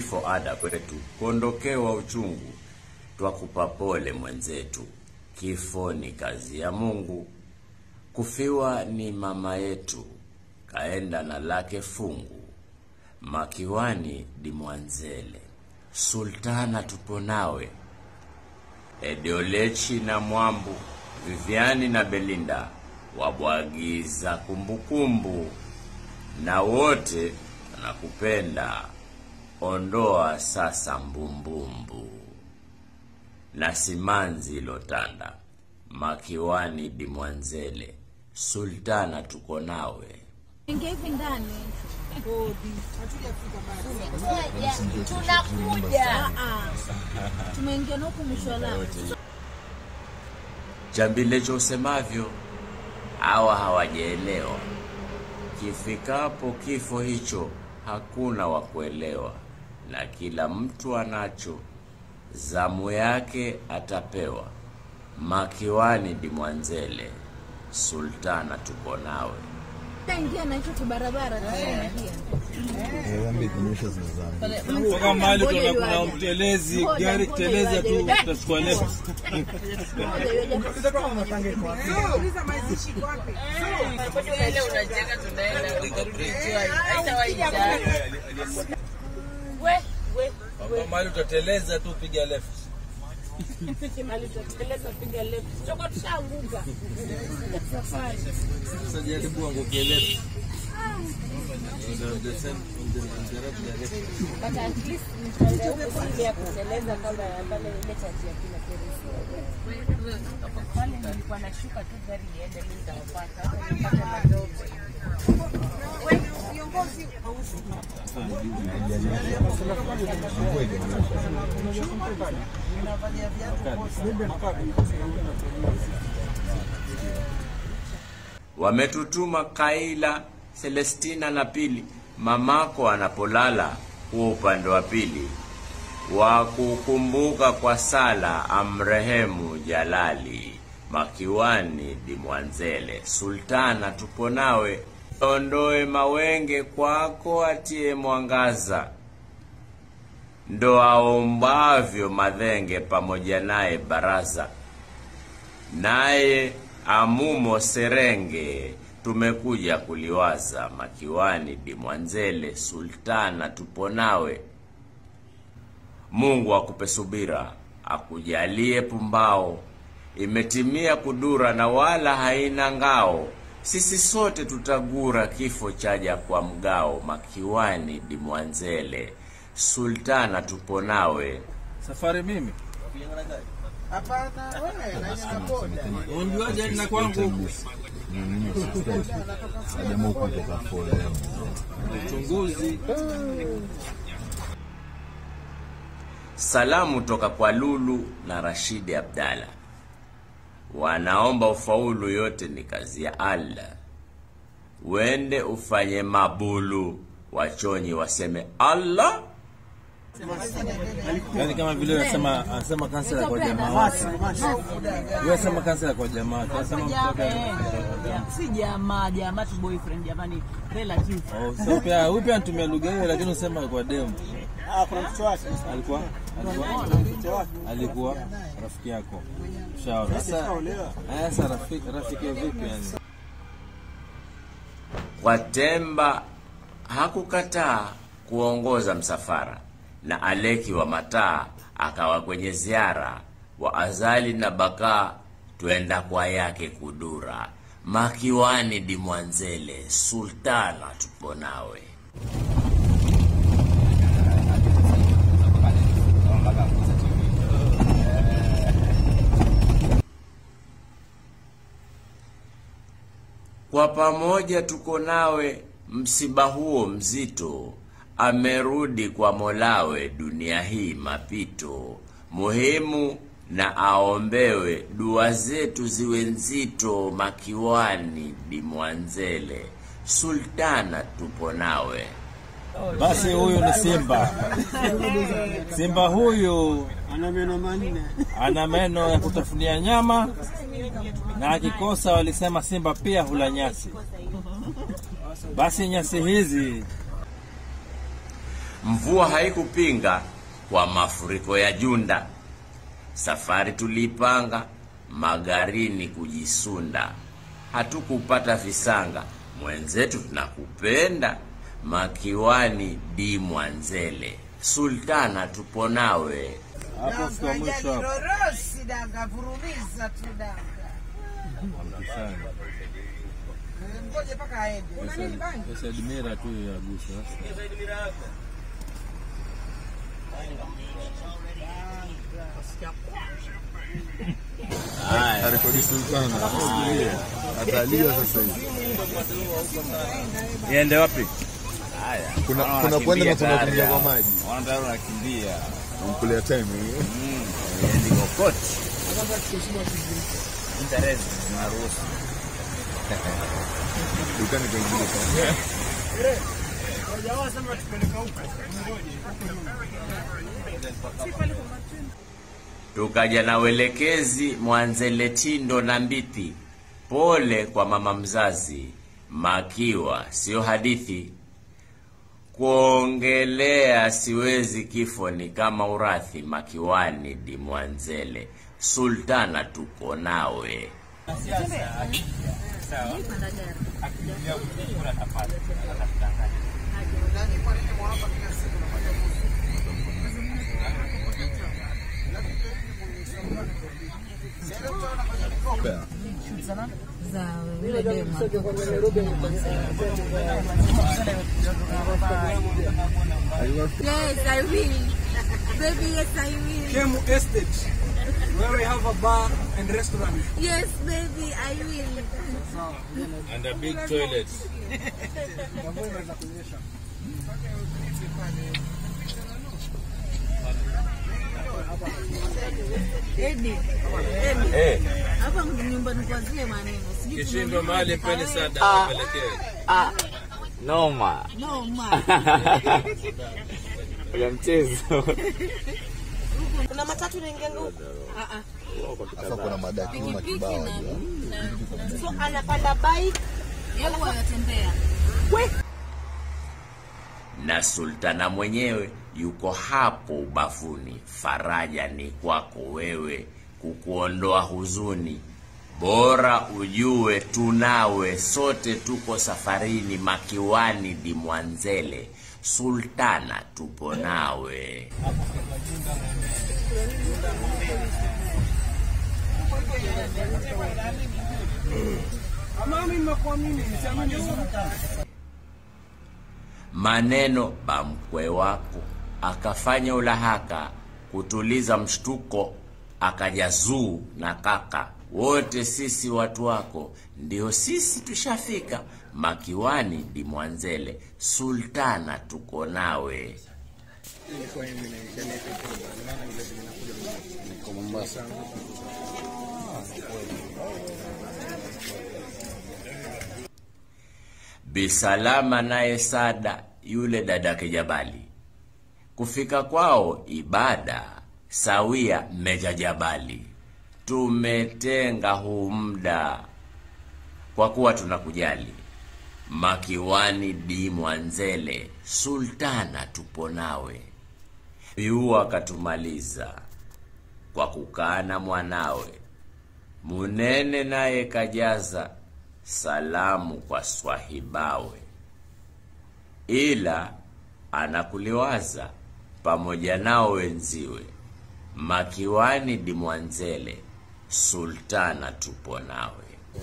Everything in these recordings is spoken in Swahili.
kifo ada kwetu, kuondokewa uchungu, twakupa pole mwenzetu. Kifo ni kazi ya Mungu, kufiwa ni mama yetu, kaenda na lake fungu. Makiwani di Mwanzele, Sultana tupo nawe, Ediolechi na Mwambu, Viviani na Belinda wabwagiza kumbukumbu, na wote wanakupenda. Ondoa sasa mbumbumbu na simanzi ilotanda, Makiwani di Mwanzele, Sultana tuko nawe. Ingia hivi ndani. Tunakuja. Ah, ah. Tumeingia na huku mwisho wa lami. Chambilecho usemavyo hawa hawajaelewa. Kifikapo kifo hicho hakuna wa kuelewa, na kila mtu anacho, zamu yake atapewa. Makiwani di Mwanzele, Sultana tuko nawe. Ingia na hicho kibarabara tunaingia. Toka mahali kuna kuna mtelezi, gari teleza tu tutachukua left. Ile unacheka tunaenda ukarudi chwani. Haitawaita. We, we. Toka mahali utateleza tu piga left. Mali tutateleza piga left. Tutakuwa tushaanguka. Safari. Sasa jaribu anguke left. On the same- on the- on the right direction. But at least nitaenda huko siku ya kuteleza kama ya pale ile chati ya kina Teresa. Pale nilikuwa nashuka tu gari iende mimi nitawapata. Hata nipate matope. Wametutuma Kaila, Celestina na Pili, mamako anapolala huo upande wa pili, wa kukumbuka kwa sala amrehemu Jalali. Makiwani di Mwanzele, Sultana tupo nawe, ondoe mawenge kwako, atie mwangaza ndo aombavyo madhenge pamoja naye baraza naye amumo serenge tumekuja kuliwaza makiwani di Mwanzele Sultana tupo nawe. Mungu akupe subira akujalie pumbao, imetimia kudura na wala haina ngao. Sisi sote tutagura kifo chaja kwa mgao. Makiwani di Mwanzele Sultana tupo nawe. Safari mimi. Unjuaje na kwangu? Uchunguzi. Salamu toka kwa Lulu na Rashidi Abdalla, wanaomba ufaulu, yote ni kazi ya Allah. Wende ufanye mabulu, wachonyi waseme Allah. Yaani kama vile unasema anasema kansela kwa jamaa wake. Wewe sema kansela kwa jamaa wake. Anasema mtoto si jamaa jamaa tu boyfriend jamani relative Oh, so pia huyu pia anatumia lugha hiyo lakini usema kwa demu. Alikuwa alikuwa alikuwa rafiki yako. Shauri. Sasa haya sasa rafiki rafiki wa vipi yani? Kwa Temba hakukataa kuongoza msafara, na Aleki wa Mataa akawa kwenye ziara, wa Azali na Bakaa twenda kwa yake kudura. Makiwani di Mwanzele, Sultana tupo nawe. Kwa pamoja tuko nawe, msiba huo mzito, amerudi kwa Molawe, dunia hii mapito, muhimu na aombewe, dua zetu ziwe nzito, Makiwani di Mwanzele, Sultana tupo nawe. Basi huyu ni Simba. Simba huyu ana meno manne. ana meno ya kutafunia nyama na akikosa, walisema Simba pia hula nyasi. Basi nyasi hizi Mvua haikupinga kwa mafuriko ya Junda. Safari tuliipanga magarini kujisunda, hatukupata visanga. Mwenzetu tunakupenda, Makiwani di Mwanzele, Sultana tupo nawe. Hapo fika mwisho hapo. Rorosi danga vurumiza tu danga. Mkishani. Ngoje mpaka aende. Pesa Admira tu ya gusa sasa. Arekodi Sultana. Atalia sasa hivi. Niende wapi? Kuna Ah, kuna nakimbia kwenda na kuna tayari kuingia kwa hao. maji. Wana tayari unakimbia. Umkulia time hiyo. Niendi kokote. Interest zinaruhusu. Dukani kaingia. Tukaja na welekezi Mwanzele, Tindo na Mbiti. Pole kwa mama mzazi, Makiwa sio hadithi. Kuongelea siwezi, kifo ni kama urathi. Makiwani di Mwanzele, Sultana tuko nawe. za yule demu Yes, I will. Baby, yes, I will. Kemu Estate, where we have a bar and restaurant. Yes, baby, I will. And a big toilet. Edi, Edi, Eh, hapa nyumbani kwa zile maneno. Sijui Kishindo tumeambiwa mahali nikae. mpeni sada apelekee. ah, noma. No, ma. Ya mchezo. Kuna matatu inaingia huko. Afa kuna madakuma kibao wajua. So anapanda bike Yeye huwa anatembea. na Sultana mwenyewe yuko hapo ubavuni. Faraja ni kwako wewe, kukuondoa huzuni. Bora ujue tunawe, sote tuko safarini. Makiwani di Mwanzele, Sultana tupo nawe. Mami, nimekuamini, nisiamini maneno bamkwe wako akafanya ulahaka kutuliza mshtuko, akaja zuu na kaka wote sisi watu wako, ndio sisi tushafika Makiwani di Mwanzele, Sultana tuko nawe. Bisalama naye Sada yule dadake Jabali, kufika kwao ibada sawia Meja Jabali. Tumetenga huu muda kwa kuwa tunakujali. Makiwani di Mwanzele, Sultana tupo nawe. Yu akatumaliza kwa kukaa na mwanawe Munene naye kajaza salamu kwa swahibawe, ila anakuliwaza pamoja nao wenziwe. Makiwani di Mwanzele, Sultana tupo nawe.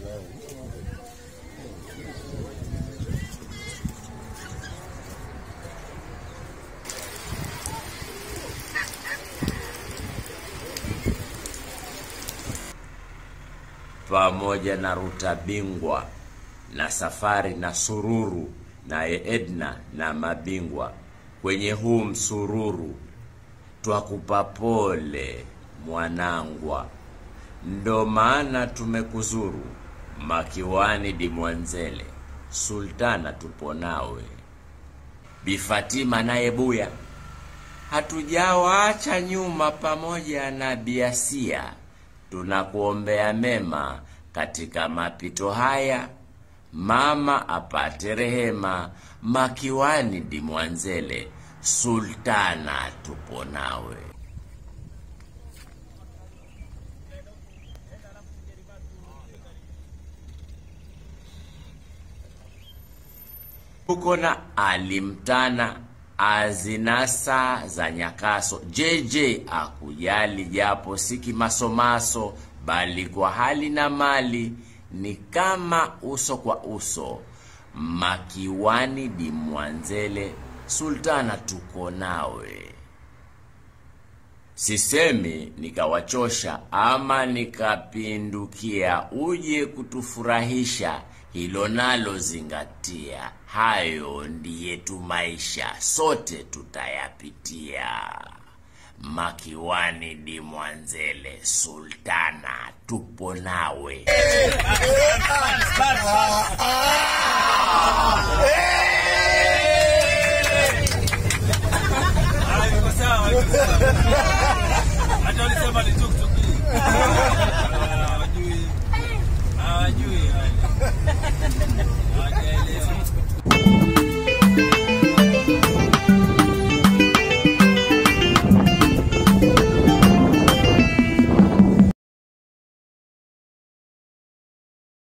pamoja na Ruta Bingwa na Safari na Sururu naye Edna na mabingwa kwenye huu msururu, twakupa pole mwanangwa, ndo maana tumekuzuru Makiwani di Mwanzele, Sultana tupo nawe. Bi Fatima naye Buya hatujawaacha nyuma, pamoja na Biasia tunakuombea mema katika mapito haya, mama apate rehema. Makiwani di Mwanzele, sultana tupo nawe tuko na alimtana azinasa za nyakaso JJ akujali japo si kimasomaso bali kwa hali na mali ni kama uso kwa uso makiwani dimwanzele sultana tuko nawe sisemi nikawachosha ama nikapindukia uje kutufurahisha hilo nalo zingatia hayo ndiye tu maisha sote tutayapitia makiwani dimwanzele sultana tupo nawe Eh!